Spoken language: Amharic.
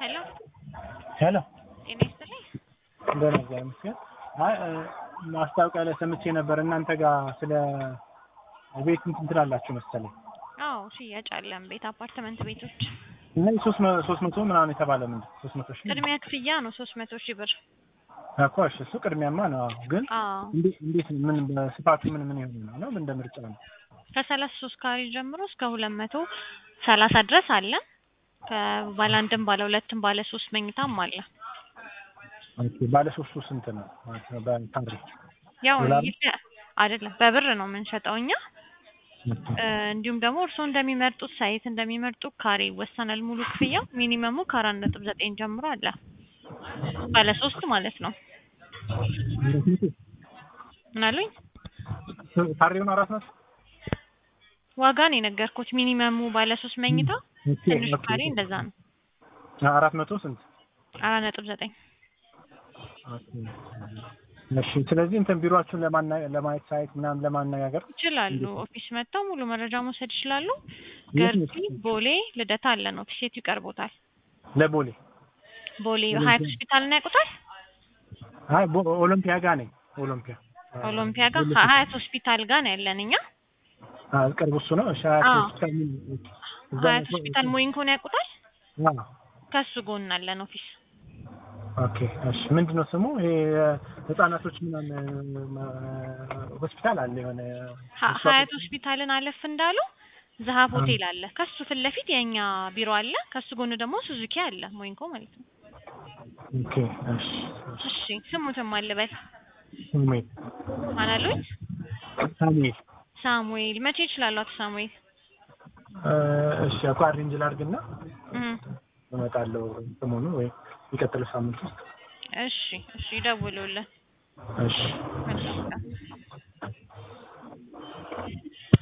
ሄሎ ሄሎ ጤና ይስጥልኝ። እንደምን እግዚአብሔር ይመስገን። አይ እ፣ ማስታወቂያ ላይ ሰምቼ ነበር እናንተ ጋር ስለ ቤት እንትን ትላላችሁ መሰለኝ አዎ ሽያጭ አለን። ቤት አፓርትመንት ቤቶች እና ሶስት መ- ሶስት መቶ ምናምን የተባለ ምንድን ሶስት መቶ ሺህ ቅድሚያ ክፍያ ነው ሶስት መቶ ሺህ ብር። እኮ እሺ፣ እሱ ቅድሚያማ ነው። አዎ፣ ግን አዎ እንዴት እንዴት ምን በስፋቱ ምን ምን ይሆን ነው ነው እንደ ምርጫ ነው? ከሰላሳ ሶስት ካሬ ጀምሮ እስከ ሁለት መቶ ሰላሳ ድረስ አለ። ከባለ አንድም ባለ ሁለትም ባለ ሶስት መኝታም አለ። ኦኬ፣ ባለ ሶስቱ ስንት ነው ማለት ነው በካሬ? ያው ዶላር? ይለ- አይደለም በብር ነው የምንሸጠው እኛ እ፣ እንዲሁም ደግሞ እርስዎ እንደሚመርጡት ሳይት እንደሚመርጡት ካሬ ይወሰናል። ሙሉ ክፍያው ሚኒመሙ ከአራት ነጥብ ዘጠኝ ጀምሮ አለ። ባለ ሶስት ማለት ነው። ምን አሉኝ? ካሬውን አራት መቶ ዋጋ ነው የነገርኩት። ሚኒመሙ ባለ ሶስት መኝታ ኦኬ፣ ትንሽ ኦኬ። ካሬ እንደዛ ነው። አራት መቶ ስንት? አራት ነጥብ ዘጠኝ ኦኬ። እሺ፣ ስለዚህ እንትን ቢሮአችሁን ለማና ለማየት ሳይት ምናምን ለማነጋገር ይችላሉ። ኦፊስ መጥተው ሙሉ መረጃ መውሰድ ይችላሉ። የት ገርጂ፣ ነው? ቦሌ፣ ልደታ አለን። ኦፊስ የቱ ይቀርቦታል? ለቦሌ ቦሌ ኦሎምፒያ። ሀያት ሆስፒታልን ያውቁታል? አይ ቦ- ኦሎምፒያ ጋር ነኝ። ኦሎምፒያ ኦሎምፒያ ጋር ሀያት ሆስፒታል ጋር ነው ያለን እኛ። አዎ፣ ቅርብ እሱ ነው። እሺ፣ ሀያት አዎ። ሆስፒታል ምን እዛ ሀያት ነው? ሆስፒታል ሞይንኮን ያውቁታል? አዎ። ከሱ ጎን አለን ኦፊስ። ኦኬ፣ እሺ። ምንድን ነው ስሙ? ይሄ ህጻናቶች ምናምን ሆስፒታል አለ የሆነ ሀ- ሀያት ሆስፒታልን አለፍ እንዳሉ ዘሀብ ሆቴል አለ። ከሱ ፊት ለፊት የእኛ ቢሮ አለ። ከሱ ጎን ደግሞ ሱዙኪ አለ፣ ሞይንኮ ማለት ነው። ኦኬ፣ እሺ። እሺ ስሙትም አልበል ሳሙኤል ማን አሉኝ? ሳሙኤል ሳሙኤል መቼ ይችላሉ? አቶ ሳሙኤል እ፣ እሺ። እኮ አሬንጅ ላድርግና እም፣ እመጣለሁ ሰሞኑ ወይ የሚቀጥለው ሳምንት ውስጥ። እሺ እሺ ይደውሉልን። እሺ። መልካም ቀን።